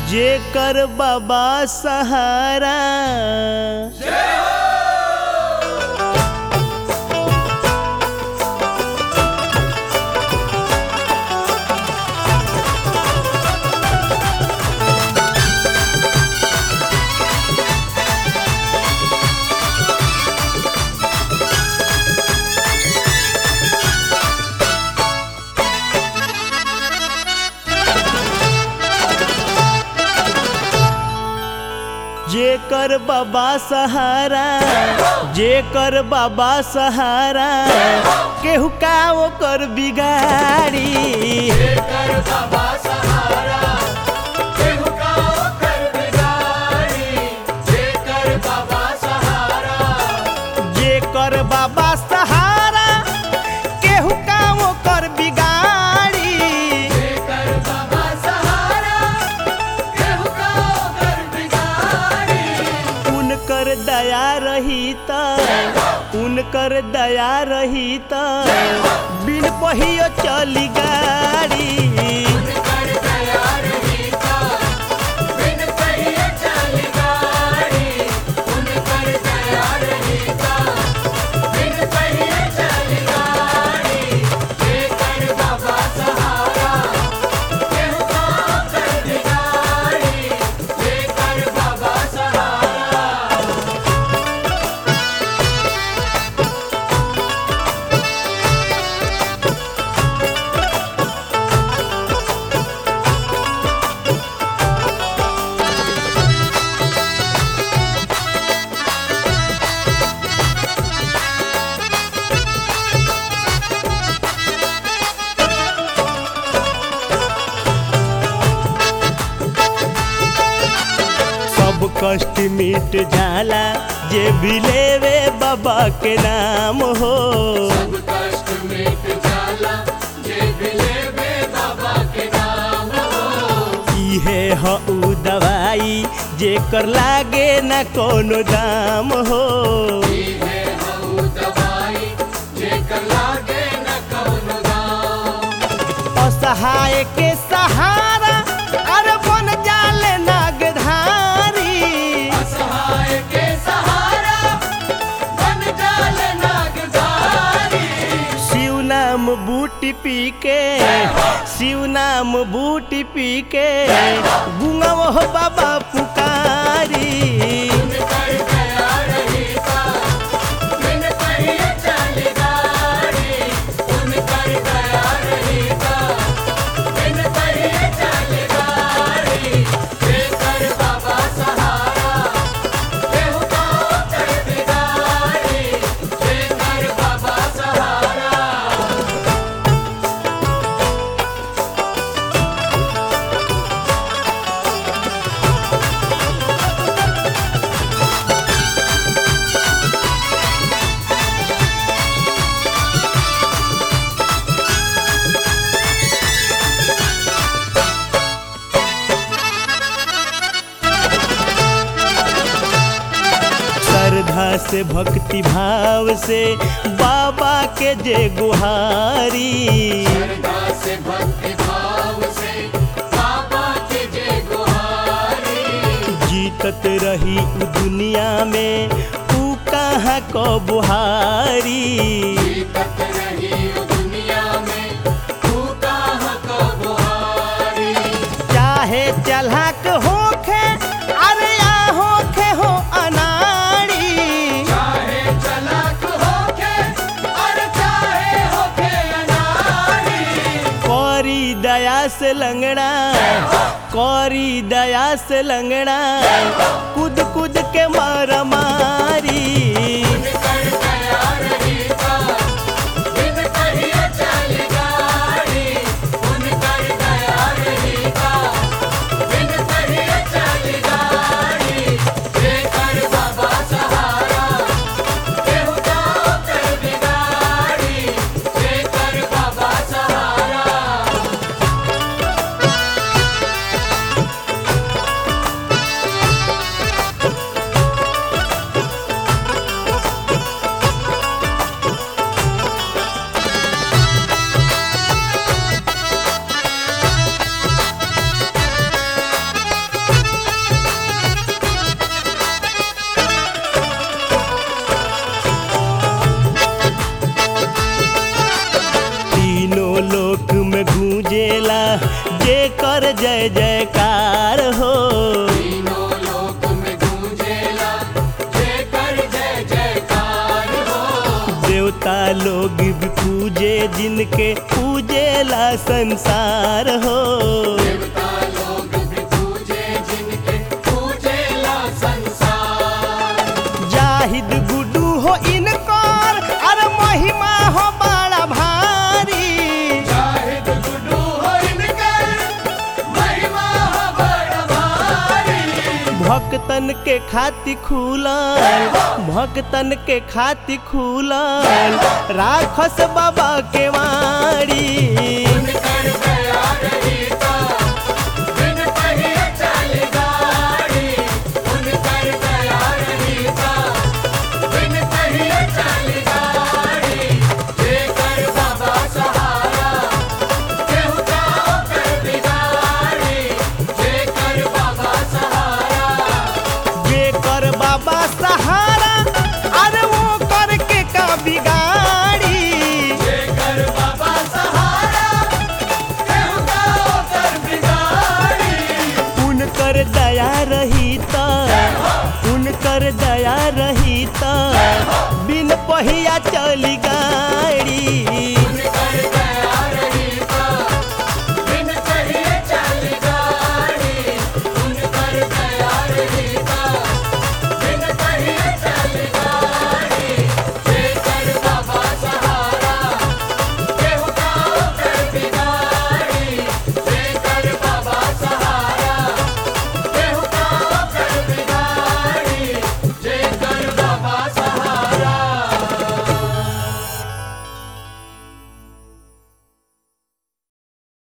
जेकर बाबा सहारा जेकर बाबा सहारा जेकर बाबा सहारा केहू का ओकर बिगाड़ी जेकर बाबा सहारा केहू का ओकर बिगाड़ी जेकर बाबा सहारा जेकर बाबा सहारा केहू का ओकर बिगाड़ी जेकर बाबा सहारा केहू का ओकर बिगाड़ी उनकर दया रही त उनकर दया रही त बिन पहियो चली गाड़ी कर दया रही का बिन कहिए चली गाड़ी उन कर दया रही का बिन कहिए चली गाड़ी जेकर बाबा सहारा केहू का ओकर बिगाड़ी जेकर बाबा सहारा सब कष्ट मिट जाला जे भी लेवे बाबा के नाम हो सब कष्ट मिट जाला जे भी लेवे बाबा के नाम हो इहे ह उ दवाई जेकर लागे न कोनो दाम हो इहे हऊ दवाई जेकर लागे न कौनो दाम असहाय के सहारा अरे बन जाले नागधारी असहाय के सहारा बन जाल नागधारी शिव नाम बूटी पी के शिव नाम बूटी पी के गुंगव हो बाबा पुकारी उन कर दया रही का बिन कहिए चली गाड़ी उन कर दया रही का बिन कहिए चली गाड़ी जेकर बाबा सहारा केहू का ओकर बिगाड़ी जेकर बाबा सहारा श्रद्धा से भक्ति भाव से बाबा के जे गुहारी श्रद्धा से भक्ति भाव से बाबा के जय गुहारी जीतत रही उ दुनिया में ऊ कहाँ को बुहारी जीतत रही ओ दुनिया में तू कहाँ का बुहारी चाहे चलहक होखे अरे या होखे हो अनाड़ी चाहे चलाक होके और चाहे होके अनाड़ी कौरी दया से लंगड़ा कौरी दया से लंगड़ा कूद कूद के मार मारी कर दया रही का बिन कहिए चली गाड़ी उन कर दया रही का बिन कहिए चली गाड़ी जेकर बाबा सहारा केहू का ओकर बिगाड़ी जेकर बाबा सहारा ओ देवता लोग भी पूजे जिनके पूजेला संसार हो देवता लोग भी पूजे जिनके पूजेला संसार जाहिद गुडू हो इनकर अरे महिमा हो बड़ा भारी शाहिद गुड्डू हो इनकर महिमा हो बड़ भारी भक्तन के खाति खुलल भक्तन के खाति खुलल राखस बाबा के वाड़ी उनकर दया रही ता बिन पहिए चली गाड़ी उनकर दया रही ता बिन पहिए चली गाड़ी जेकर बाबा सहारा केहू जाओ कर बिगाड़ी जेकर बाबा सहारा जेकर बाबा सहारा अरे वो करके का बिगाड़ी जेकर बाबा सहारा केहू जाओ कर बिगाड़ी उनकर दया रही त उनकर दया रही त बिन पहिया चली गाड़ी